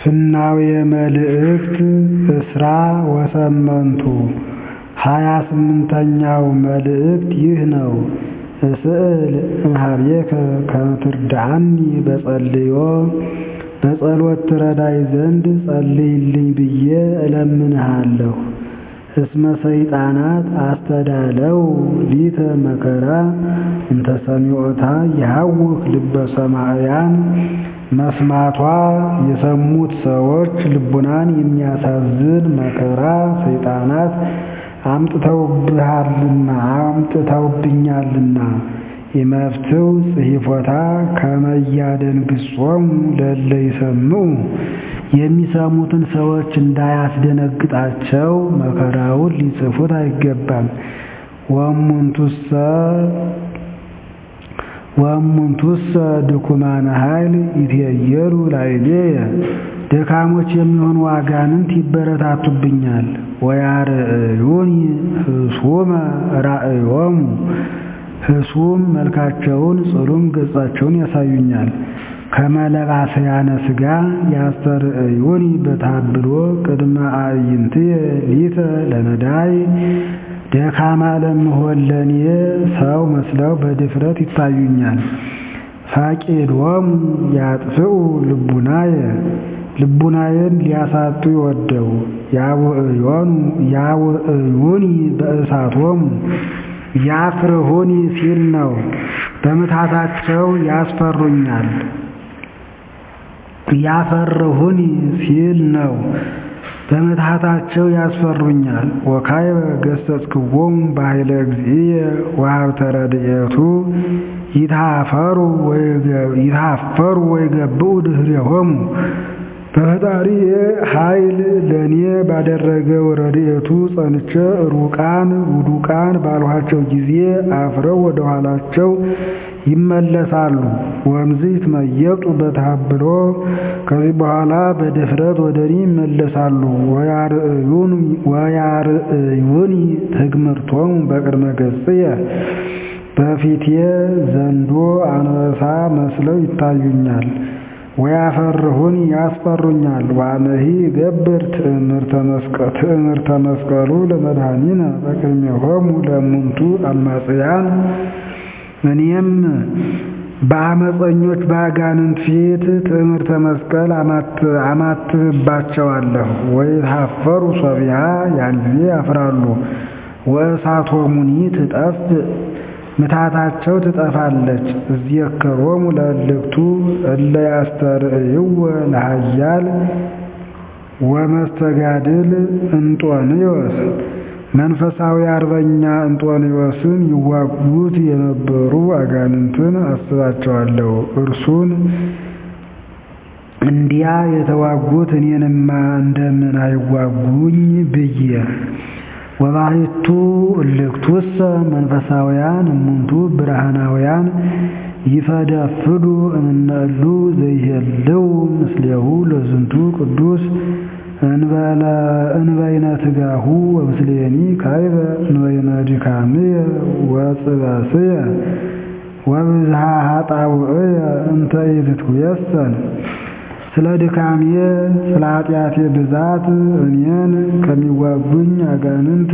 ፍናውየ መልእክት እስራ ወሰመንቱ ሀያ ስምንተኛው መልእክት ይህ ነው። እስእል እምኀቤከ ከመ ትርድአኒ በጸልዮ በጸሎት ትረዳይ ዘንድ ጸልይልኝ ብዬ እለምንሃለሁ። እስመ ሰይጣናት አስተዳለው ሊተ መከራ እንተ ሰሚዖታ ይሃውክ ልበ ሰማዕያን መስማቷ የሰሙት ሰዎች ልቡናን የሚያሳዝን መከራ ሰይጣናት አምጥተውብሃልና አምጥተውብኛልና ኢመፍትው ጽሒፎታ ከመ ያደንግጾሙ ለእለ ይሰምዑ የሚሰሙትን ሰዎች እንዳያስደነግጣቸው መከራውን ሊጽፉት አይገባም። ወእሙንቱሰ ወእሙንቱሰ ድኩማነ ኃይል ይትየየሉ ላዕሌየ ደካሞች የሚሆኑ አጋንንት ይበረታቱብኛል። ወያርእዩኒ ህሱመ ራእዮሙ ህሱም መልካቸውን ጽሉም ገጻቸውን ያሳዩኛል። ከመለባሰያነ ሥጋ ያስተርእዩኒ በታብሎ ቅድመ አዕይንትየ ሊተ ለነዳይ ደካማ ለምሆን ለኔ ሰው መስለው በድፍረት ይታዩኛል። ፈቂዶሙ ያጥፍኡ ልቡናየ ልቡናዬን ሊያሳጡ ይወደው ያውዕዩኒ በእሳቶሙ ያፍርሁኒ ሲል ነው። በምትሃታቸው ያስፈሩኛል። ያፈርሁኒ ሲል ነው። በምትሃታቸው ያስፈሩኛል። ወካዕበ ገሠጽክዎሙ በኃይለ እግዚእየ ወሀብተ ረድኤቱ ይትሃፈሩ ወይገብኡ ድኅሬሆሙ በፈጣሪዬ ኃይል ለእኔ ባደረገው ረድኤቱ ጸንቼ ሩቃን ውዱቃን ባልኋቸው ጊዜ አፍረው ወደ ኋላቸው ይመለሳሉ። ወእምዝ ይትመየጡ በተሃብሎ ከዚህ በኋላ በድፍረት ወደ እኔ ይመለሳሉ። ወያርእዩኒ ትግምርቶሙ በቅድመ ገጽየ በፊቴ ዘንዶ አንበሳ መስለው ይታዩኛል። ወያፈርሁኒ ያስፈሩኛል። ዋነሂ ገብር ትእምርተ መስቀሉ ለመድኃኒነ በቅድሜሆሙ ለእሙንቱ አማጽያን እኔም በአመፀኞች በአጋንንት ፊት ትእምርተ መስቀል አማትብባቸዋለሁ። ወይትሃፈሩ ሶቢሃ ያን ጊዜ ያፍራሉ። ወእሳቶሙኒ ትጠፍ ምታታቸው ትጠፋለች። እዝየከሮሙ ለእልክቱ እለ ያስተርእይወ ለኃያል ወመስተጋድል እንጦንዮስ መንፈሳዊ አርበኛ እንጦንዮስን ይዋጉት የነበሩ አጋንንትን አስባቸዋለሁ። እርሱን እንዲያ የተዋጉት እኔንማ እንደምን አይዋጉኝ ብዬ ወባሕቱ እልክቱሰ መንፈሳውያን እሙንቱ ብርሃናውያን ይፈደፍዱ እምነ እሉ ዘይሄልው ምስሌሁ ለዝንቱ ቅዱስ እንበይነ ትጋሁ ወምስሌኒ ካይበ እንበይነ ድካምየ ወጽበስየ ወብዝሃ ኃጣውእየ እንተ ኢትትዌሰን ስለ ድካሜ ስለ ኃጢአቴ ብዛት እኔን ከሚዋጉኝ አጋንንት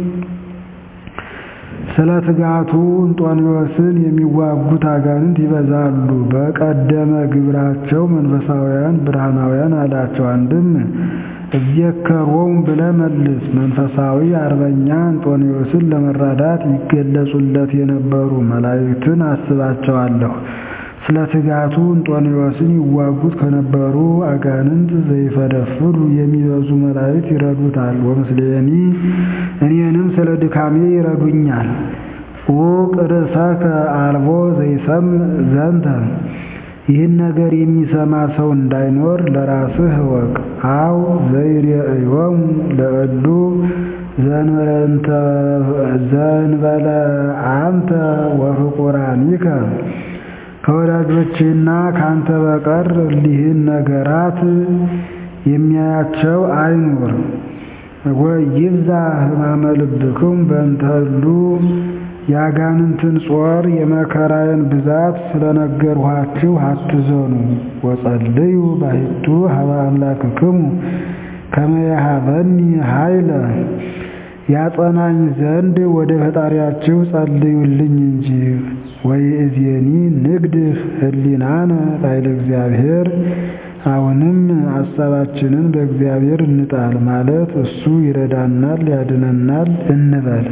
ስለ ትጋቱ እንጦንዮስን የሚዋጉት አጋንንት ይበዛሉ። በቀደመ ግብራቸው መንፈሳውያን ብርሃናውያን አላቸው። አንድም እዝየከሮሙ ብለህ መልስ። መንፈሳዊ አርበኛ እንጦንዮስን ለመራዳት ይገለጹለት የነበሩ መላእክትን አስባቸዋለሁ። ስለ ትጋቱ እንጦንዮስን ይዋጉት ከነበሩ አጋንንት ዘይፈደፍዱ የሚበዙ መላእክት ይረዱታል። ወምስሌኒ እኔንም ስለ ድካሜ ይረዱኛል። ዑቅ ርእሰከ አልቦ ዘይሰምዕ ዘንተ ይህን ነገር የሚሰማ ሰው እንዳይኖር ለራስህ እወቅ። አው ዘይሬእዮሙ ለእሉ ዘንበለ አንተ ወፍቁራኒከ ከወዳጆችህና ከአንተ በቀር እሊህን ነገራት የሚያያቸው አይኑር። ወይብዛ ሕማመ ልብክሙ በእንተ እሉ የአጋንንትን ጾር የመከራዬን ብዛት ስለነገርኋችሁ አትዘኑ። ወጸልዩ ባሕቱ ሀበ አምላክክሙ ከመ የሀበኒ ኃይለ ያጸናኝ ዘንድ ወደ ፈጣሪያችሁ ጸልዩልኝ እንጂ። ወይእዜኒ ንግድፍ ህሊናነ ላዕለ እግዚአብሔር አሁንም ሐሳባችንን በእግዚአብሔር እንጣል ማለት እሱ ይረዳናል ያድነናል እንበል።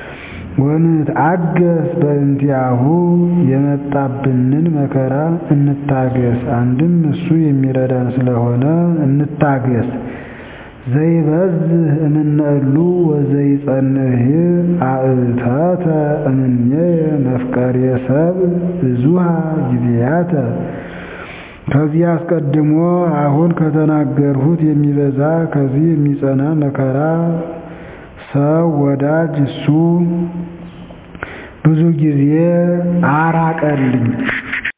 ወንትአገስ በእንቲአሁ የመጣብንን መከራ እንታገስ። አንድም እሱ የሚረዳን ስለሆነ እንታገስ። ዘይበዝህ እምነእሉ ወዘይጸንህ አእተተ እምኔየ መፍቀሬ ሰብእ ብዙሃ ጊዜያተ ከዚህ አስቀድሞ አሁን ከተናገርሁት የሚበዛ ከዚህ የሚጸና መከራ ሰው ወዳጅ እሱ ብዙ ጊዜ አራቀልኝ።